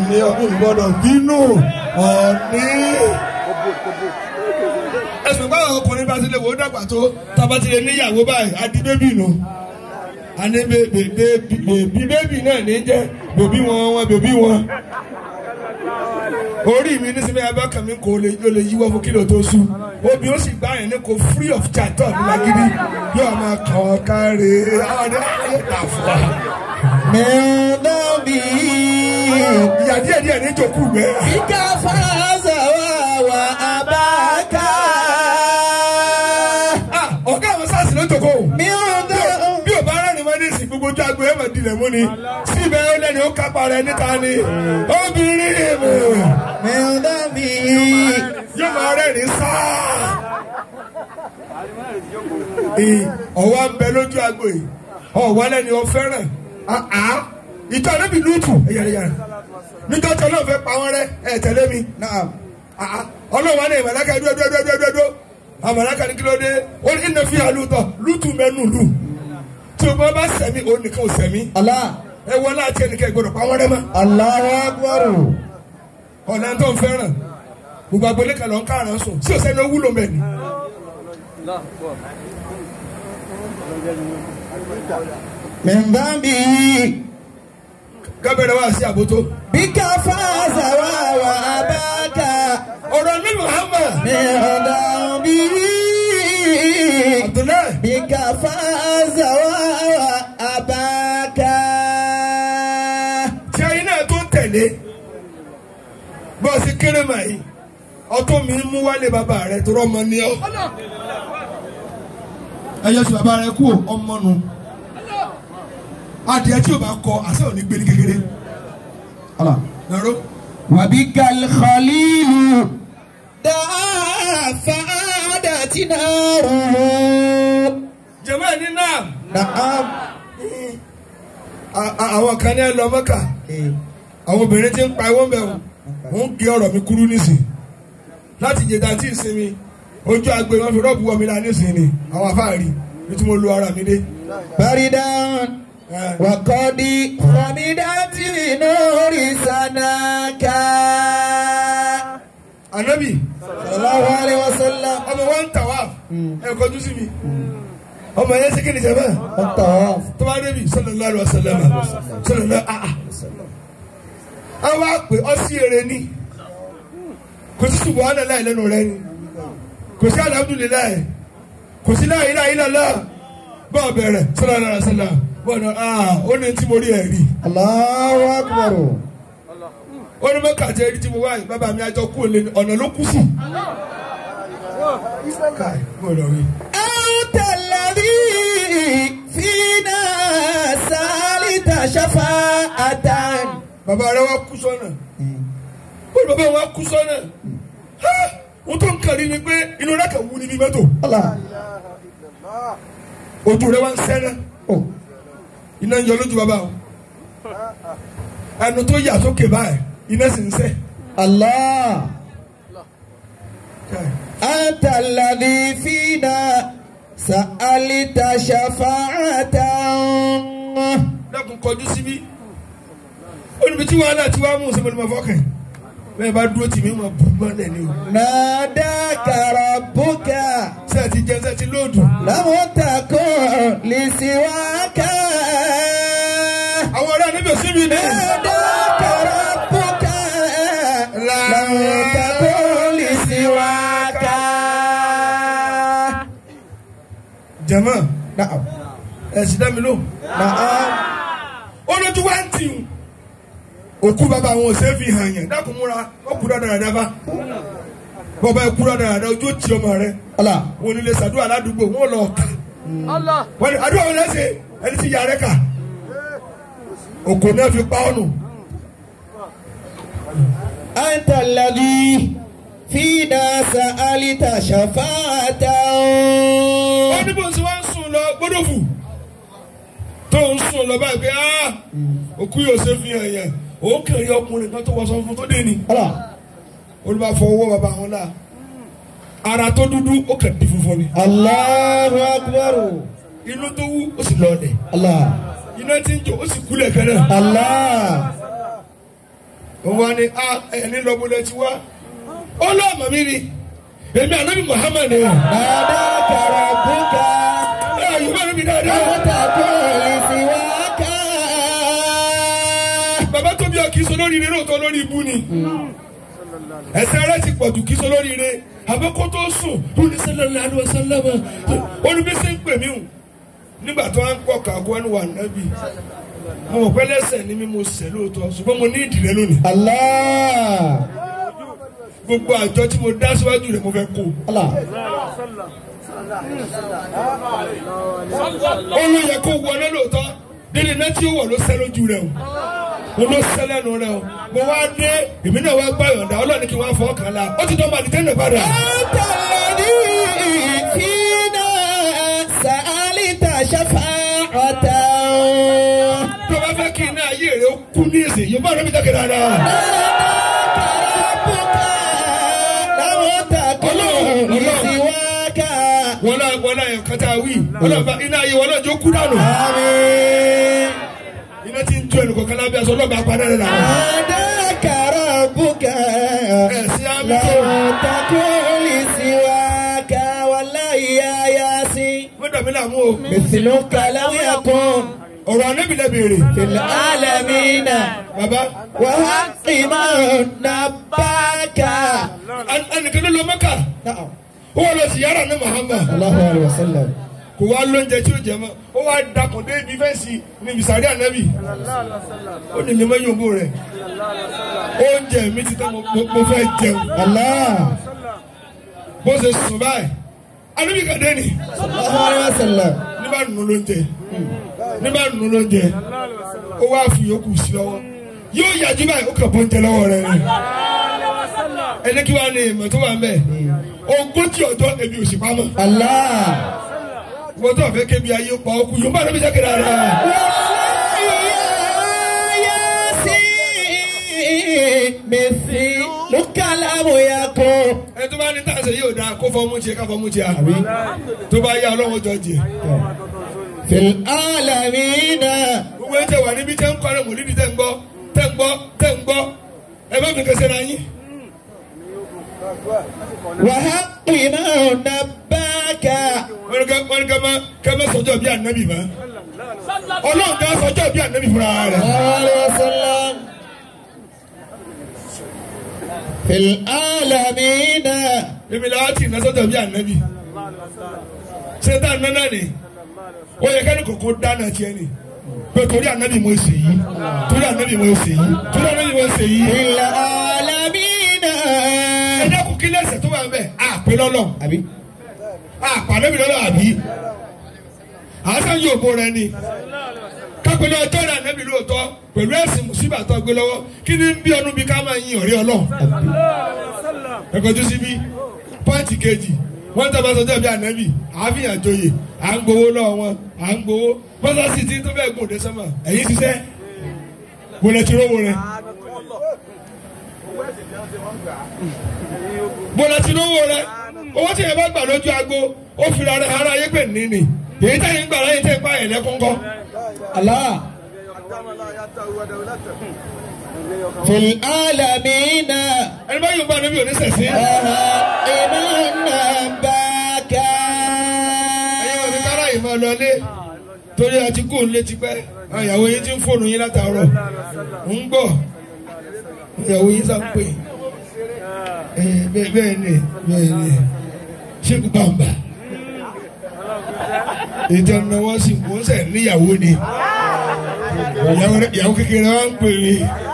ní ọdún gbọ́dọ̀ bínú ọ̀ní. ẹ̀sùn báwọn ọkùnrin bá ti lè wò ó dàgbà tó tábà ti lè níyàwó báyìí adi bébì nù. àní bèbí bébì náà ní jẹ́ bèbí wọn wọn bèbí wọn. orí mi ní sinmi abákan mi kò lè lè yíwọ́ fún kílò tó sú obì ó sì gbá yẹn ní kò free of charge tó ní lágídí yóò máa kàn ọ́ káre àwọn ọdẹ ayé tà fún wa. mẹ́ọ̀dọ́bì ìyá díẹ̀ díẹ̀ ní ìjòkú gbẹ. kíkà fàáza wà wà abáká. Ah, ọ̀gá àwọn sars ló jòkó. mẹ́ọ̀dọ́ bí o bá rẹ́rìn mọ́ ní ìsìn gbogbo ojú agbo ẹ̀ mọ̀ dilẹ̀ mú ni síbẹ̀ ó lẹ́ni ó kápá rẹ̀ níta ni obìnrin mi mẹ́ọ̀dọ́bì yóò máa rẹ́rìn sáà. Ì- ọ̀wá ń bẹ lójú agbo yìí ọ̀wá lẹ́ni ó fẹ́ràn Ah, ah. ìtọ́ níbi lútù ẹ̀yàrẹ̀yàrẹ̀ níjọ́ tí ọlọ́run fẹ́ pa wọ́n rẹ́ ẹ̀ tẹ̀lé mi náà Ah, ah. ọlọ́run wa ní ìmọ̀láka dúró dúró dúró dúró dúró àmọ̀láka ní kí ló dé ó ní ìnà fi àlùtọ̀ lútù mẹ́nu lù tí o bá bá sẹ̀mí òun nìkan ò sẹ̀mí Allah ẹ wọ láti ẹnìkan ìgbọdọ̀ pa wọ́n rẹ́ mọ́ Allahu Akbar ọ̀nà tó ń fẹ́ràn gbogbo agbolé kan lọ ń káràn sùn sí òsèlú wúlò mẹ́ni. mẹ́ọ̀dọ́bì gábẹ́rẹ́ wá sí àbótó. bíkà fàáza wà wà abáká. ọ̀rọ̀ ní Muhammad mẹ́ọ̀dọ́bì Abdullahi bíkà fàáza wà wà abáká. tí ayé náà tó tẹ̀lé bọ́ọ̀sì kéré mà yìí ọtún mi mú wálé bàbá rẹ tó rọ́mọ ní ọ. ẹ yẹ sọ bàbá rẹ kú ọmọ nu adìẹ tí o bá kọ àṣẹ òní gbé ní kékeré. Allah. nàró وبك الخليل دعا فعادت ناره jẹ̀mọ́ ẹ̀ ní náà نعم a- a- àwọn kan ní ẹ lọ mọ́kà àwọn obìnrin tí ń pa ẹwọ́n bẹ̀ wọ́n ń gé ọ̀rọ̀ mi kúrú nísìn láti jẹta tí ìsinmi ojú agbe wọn fi rọ́ọ̀bù wọ̀ mí la nísìn ni àwọn afáàrí bí tí mo lu ara mi dé. بردا Eh, وقد خمدت نور سناك Ànábì صلى الله عليه وسلم ọmọ wa ń tà wá ẹ kọjú sí mi ọmọ yẹn ṣe kí ni jẹ̀mọ́ الطواف tó bá débi sallallahu alaihi wasallam sallallahu ah ah àwọn àpè ọsí èrè ni kò sí subhanallahi lẹ́nu rẹ ni kò sí alhamdulillahi kò sí la ilaha illallah bọ́ọ̀ bẹ̀rẹ̀ sallallahu alaihi wasallam bọ́ọ̀ náà ah ó ní tí mo rí ẹ̀ rí الله أكبر ó ní mọ́kà jẹ́ rí tí mo wáyé bàbá mi àjọ kú òlé ọ̀nà ló kú sí. káì mo lọ rí أنت الذي فينا سالت شفاعة bàbá rẹ wá kú sọ́nà ó ní bàbá wa kú sọ́nà Ha! ohun tó ń kàrí ni pé inú rẹ kàn wú ní bí mọ́tò الله ojú rẹ wá ń sẹ́nà Oh. iná ń yọ lójú bàbá o ẹnu tó yà sókè báyìí iná sì ń sẹ́ الله káì أنت الذي فينا سألت شفاعة dákun kọjú síbí ó níbi tí wàhálà tí wàá mú sẹ́mi ní ma fọ́kàn bẹ́ẹ̀ bá dúró tì mí ma bù mọ́lẹ̀ ni o ناداك ربك sẹ́ẹ̀ ti jẹ́ sẹ́ẹ̀ ti lóòdù. لم تكن لسواك àwọn ọ̀rẹ́ níbi òsínmi ni. ناداك ربك لم تكن لسواك jama نعم ẹ̀sìn dá mi ló. نعم olójú wa ń tì ń. òkú bàbá àwọn òsè fi hàn yẹn dákun múra ó kú dáadáa dábà. bọ́ba ẹ kú dáadáa dáa ojú ó ti ọmọ rẹ. الله wọn ní lè ṣàdúrà ládùúgbò wọn lọ kà. wọ́n ní àdúrà wọn lẹ́sẹ̀ ẹni tí yàrá kà. òkò náà fi pa ọ́nù. أنت الذي فينا سألت شفاعة wọ́n ní bó ń sọ wá ń sùn lọ gbọ́dọ̀ fù. tó ń sùn lọ báyìí pé ah òkú yóò ṣe fi hàn yẹn òun kẹrin ọkùnrin kan tó wọ sọ fún tó dé ni. الله olùbá fọwọ́ bàbá wọn náà ara tó dúdú ó kàn di funfun ni الله أكبر inú tó wú ó sì lọọlẹ̀ الله iná tí ń jó ó sì kúlẹ̀ kẹ́lẹ́ الله òun wá ní a ẹni lọ́bùlẹ̀ ti wá ó lọ́ àmọ́ mi ni èmi ànábì Muhammad ni ناداك ربك ẹ yorùbá mi dáadáa لا تكن سواك bàbá tó bí ọ kì í sọ lórí ire lóòótọ́ lórí ibú ni ẹsẹ̀ rẹ ti pọ̀jù kì í sọ lórí ire àbẹ́kọ́ tó sùn lórí sẹ́lẹ̀lẹ̀ àlùwẹ̀ sẹ́lẹ̀mẹ̀ olùbíṣẹ́ ń pè mí hù nígbà tó wá ń pọ̀ kàgọ́ ẹnu wà nábì mo mọ̀ pé lẹ́sẹ̀ ni mi mo sẹ̀ lóòótọ́ ṣùgbọ́n mo ní ìdílé lónìí الله gbogbo àjọ tí mo dá síwájú rẹ̀ mo fẹ́ kó الله ó ló yẹ kó wọlé lóòótọ́ délé náà tí ó wọ̀ ló sẹ́ lójú rẹ̀ o mo ló sẹ́ lẹ́nu rẹ̀ o mo wá dé èmi náà wá gbá yọ̀ǹda ọlọ́ọ̀ni kí n wá fọ́ kàn la ó ti dán màdì tẹ́lẹ̀ padà. أنت الذي فينا سألت شفاعة tó bá fẹ́ kí iná ayé rẹ̀ ó kú ní èsì yóò bá rẹ̀ mi jáde dáadáa. ربك لم تكن سواك wọn náà wọn náà yọ kátà wí ọlọ́ba iná ayé wọn náà jó kú dànù. آمين iná ti ń jó ẹnì kọ̀ọ̀kan lábẹ́ aṣọ ọlọ́ba apá náà rẹ̀ náà. ناداك ربك ẹ̀ sí àmì لم tó تكن سواك والله يا ياسين wọ́n dàbí làmú o. مثلك لم يكن ọ̀rọ̀ anábìlẹ̀ béèrè. في العالمين bàbá وحق من نباك ẹnìkan ló lọ mẹ́kà نعم ó wà lọ sí yàrá ní Muhammad. الله عليه وسلم kò wá lóúnjẹ tí ó jẹ mọ́ ó wá dakùn dé ibi fẹ́ǹsì ní bisari anabi ó ní mímọ́ yòówó rẹ̀ oúnjẹ mi ti tán mo- mo- mo fẹ́ jẹun الله bó ṣe sùn báyìí anabi kàdé ni صلى الله عليه وسلم ní bá nù lóúnjẹ ní bá nù lóúnjẹ ó wá fi yòókù sí lọ́wọ́ yóò yàjú báyìí ó kàn bó ń jẹ lọ́wọ́ rẹ̀ ni ẹni kí wàá ní ìmọ̀ tó wà ń bẹ̀ ogójì ọjọ́ ebi ò sì pamọ́ الله wọ́n tó àfẹ́ kébi ayé pa ọkù yóò bá anabi jákèrè ara مثلك لم يكن ẹni tó bá ní tàṣẹ yóò dáa kó fọmú tiẹ̀ ká fọmú tiẹ̀ tó bá yá ọlọ́wọ́ jọ jẹ. في العالمين gbogbo ẹ̀ tẹ̀ wà níbi tẹ́ ń kọ́ ẹ̀ mọ̀lídìí tẹ́ ń gbọ́ tẹ́ ń gbọ́ tẹ́ ń gbọ́ ẹ bá mi kẹsẹ̀ ra yín. وحق من نباك wọ́n ní ká wọ́n ní ká má ká má sọjọ́ bí ànábì mọ́. ọlọ́run ká sọjọ́ bí ànábì fúnra rẹ̀. صلى الله عليه وسلم في العالمين èmi làwọn ti iná sọjọ́ bí ànábì. ṣé tá a nánà ni ó yẹ kẹ́ni kòkó dáná tiẹ̀ ni pé torí ànábì mo ṣe yìí torí ànábì mo ṣe yìí torí ànábì mo ṣe yìí. في العالمين ẹ dákun kí lẹ́sẹ̀ tó wà ń bẹ̀ àpè lọ́lọ́ أبي àpàdébì lọ́lọ́ àbí. àásán yóò bó rẹ ni kápẹ́lẹ́ ọjọ́ rẹ̀ ànábì lóòótọ́ pẹ̀lú ẹ̀sìn mùsùlùmí àtọ́ gbé lọ́wọ́ kí ni ń bí ọdún bí ká máa yin ọ̀rẹ́ ọlọ́run. ẹ̀kọ́jú síbí pọ́ǹtì kejì wọ́n tẹ́ bá sọjọ́ bí ànábì àáfíà joyè à ń gbowó lọ́wọ́ wọn à ń gbowó mọ́sáàsì tí tó bẹ́ẹ̀ gùn dé sọ́mà ẹ̀yìn ṣiṣẹ́ wọlé tí rówó rẹ. bọ́lá tí rówó rẹ owó tí yẹn bá gbà lójú agbo ó fi ara ara yé pè níní èyí táyì ń gbà láyé tẹ́ ń pa ẹ̀lẹ́ kọ́ńkọ́. الله في العالمين ẹni bá yóò bá níbi òní sẹ̀sí. وحق من نباك ẹ̀yin òní kára yìí máa lọlé torí àti kó ń lé tipẹ́ àwọn ìyàwó yín ti ń fóònù yín látàárọ̀ ń gbọ́ ìyàwó yín sá ń pè é bẹ́ẹ̀ bẹ́ẹ̀ ni bẹ́ẹ̀ ni ṣéèkù bàǹbà ìjọ náwó sì kò ń sẹ̀ níyàwó ni ìyàwó rẹ̀- ìyàwó kékeré wa ń pè mí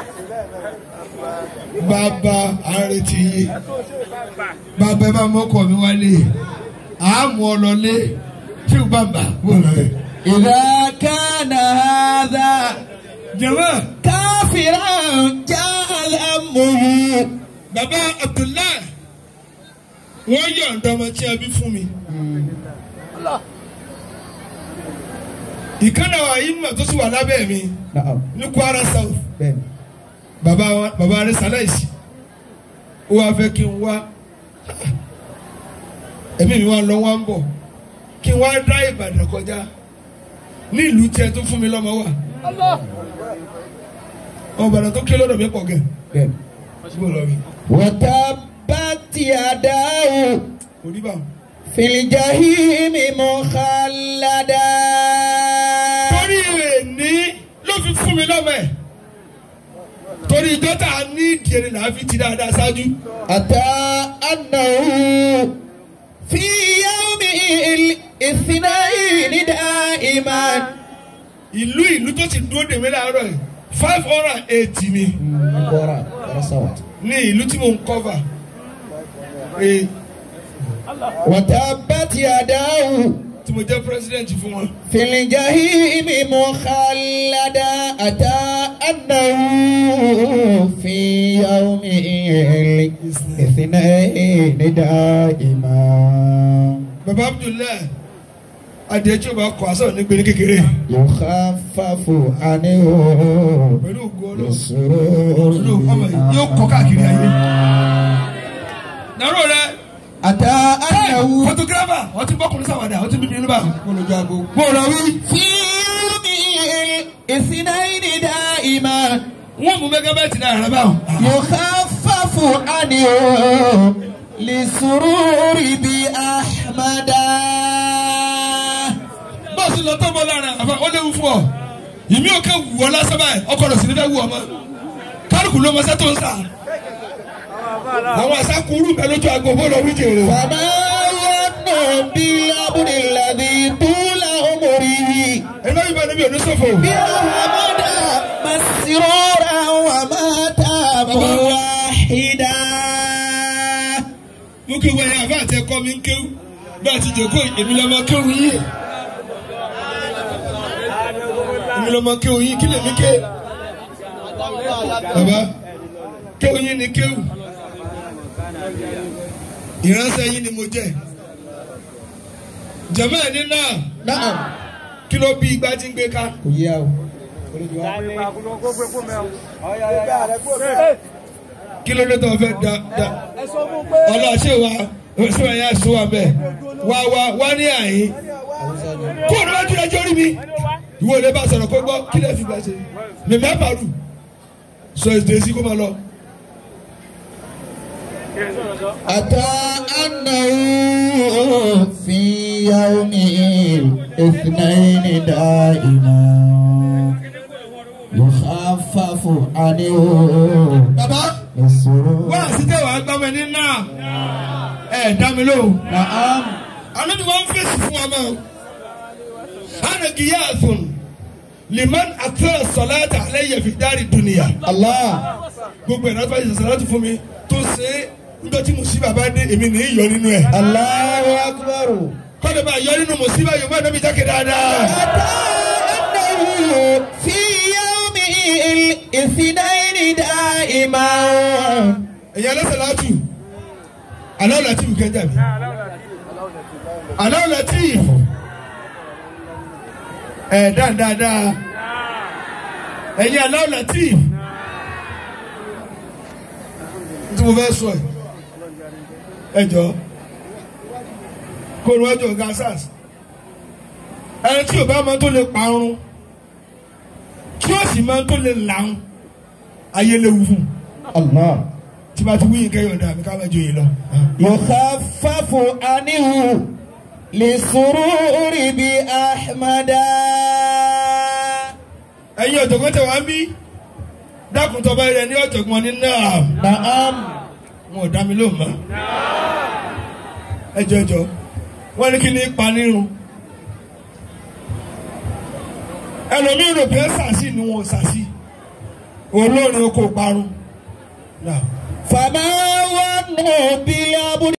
bàbá àrètí yìí bàbá ẹ bá mọ́kọ̀ mi wálé àmú ọlọ́lé ṣéèkù bàǹbà wò lọ́rẹ̀. إذا كان هذا jẹ̀mọ́ كافرا جاء الأمه bàbá Abdullahi wọ́n yọ̀ǹda ọmọ tí a bí fún mi. ìkànnì àwọn àyínmọ̀ tó sì wà lábẹ́ mi نعم ní Kwara South بين bàbá wa bàbá rẹ̀ sàlẹ̀sì ó wàá fẹ́ kí n wá ẹ̀mí mi wá lọ wá ń bọ̀ kí n wá dá Ìbàdàn kọjá ní ìlú tiẹ̀ tó fún mi lọ́mọ wà ọmọ Ìbàdàn tó ké lọ́dọ̀ mi pọ̀ gẹ̀ síbò lọ rí وتبت يداه kò rí báwọn. في الجحيم مخلدا torí èní ló fi fún mi lọ́mọ ẹ̀ torí ìjọ tá a ní ìdíyẹnì là á fi ti dáadáa ṣáájú. أتى أنه في يوم الاثنين دائما ìlú ìlú tó ti dúró dèmí láàárọ̀ yìí five hundred and eighty ni بورا رسوت ní ìlú tí mo ń cover. Ee, وتبت يداه tí mo jẹ́ president fún wọn. في الجحيم مخلدا أتى أنه في يوم الاثنين دائما baba abdullahi adìẹ tí o bá kọ aṣọ ní gbèrè kékeré يخفف عنه pẹ̀lú ògùn ọlọ́run السرور olú ọmọ yìí yóò kọ káàkiri ayé. nàró rẹ أتى أنه photographer wọ́n ti bọ́kùnrin sáwádà wọ́n ti bíbí níbà. olùjago mo rọ wí. في يوم الاثنين دائما wọ́n mú mẹ́gábáìtì náà rẹ báwọn. يخفف عنه لسرور بأحمد bọ́ọ̀sì lọ tó bọ́ lára àfa ó léwu fún ọ. ìmí ò kẹ́ wù ọ lásán báyìí ọkọ rẹ̀ sì ní fẹ́ wù ọ mọ́. kálukú ló mọ sẹ́tò ń sà. àwọn àṣàkùrù bẹ lójú aago bó lọ wí jèrè. فما يظن بالأمر الذي طول عمره ẹ lọ́yìn bá níbi òní sọ̀fọ̀. بأحمد مسرورا ومات موحدا mú kí wọ́n yẹ àfa àti ẹ̀kọ́ mi ń kéwù bá a ti jẹ́ kó èmi lọ́mọ kéwù yìí. èmi lọ́mọ kéwù yìí kí lèmi ké. bàbá kéwù yìí ni kéwù. ìránṣẹ́ yìí ni mo jẹ́. jẹ̀mọ́ ẹ̀ ní náà نعم kí ló bí igbá tí ń gbé ká. kò yá o. kí ló dé tó fẹ́ da da ọ̀la ṣé wa ṣé wa yà sọ wa bẹ́ẹ̀ wá wá wá ní àyín kó o ní wá dúró ẹjọ́ rí mi ìwọ ilé bá sọ̀rọ̀ kó gbọ́ kí lè fi gbà ṣe mèmí àpàlù sọ èdè sí kó máa lọ. أتى أنه في يوم الاثنين دائما يخفف عنه bàbá السرور wá àsìkè wàá gbọ́ mi ní náà ẹ̀ dá mi lóhùn. نعم àná ni wọ́n fèsì fún wa mọ́ ana giyaathun liman atara salata alayya fi dari dunya. الله gbogbo ẹ̀ náà fẹ́ ṣe sàlátù fún mi tó ṣe é níjọ́ tí mùsíbà bá dé èmi nìyí yọ nínú ẹ̀. الله أكبر kọ́ni bá yọ nínú mùsíbà yorùbá náà bí jákè dáadáa. أتى أنه في يوم الاثنين دائما ẹ̀yin alẹ́ sàlátù aláwọ̀ látìfù kẹjá mi aláwọ̀ látìfù ẹ̀ dáadáa ẹ̀yin aláwọ̀ látìfù tí mo fẹ́ sọ ẹ̀ ẹ jọ kó níwájú ọ̀gá sars ẹni tí ò bá máa tó lè parun tí ó sì máa tó lè làwọn ayé léwu fún un الله tí bá ti wí yín kẹyọ̀ dà mí ká má jó yín lọ. يخفف عنه لسرور بأحمد ẹ̀yin ọ̀jọ̀gbọ́n tẹ̀ wá ń bí dákun tọ́ba rẹ̀ ní ọ̀jọ̀gbọ́n ní náà نعم wọn ò dá mi lóhùn mọ́. ẹ jọjọ wọn ní kí ni ipa nírun ẹlòmíràn rò pé sàṣì ni wọn ò sàṣì olórin oko parun. Now, فما ظن بالأمر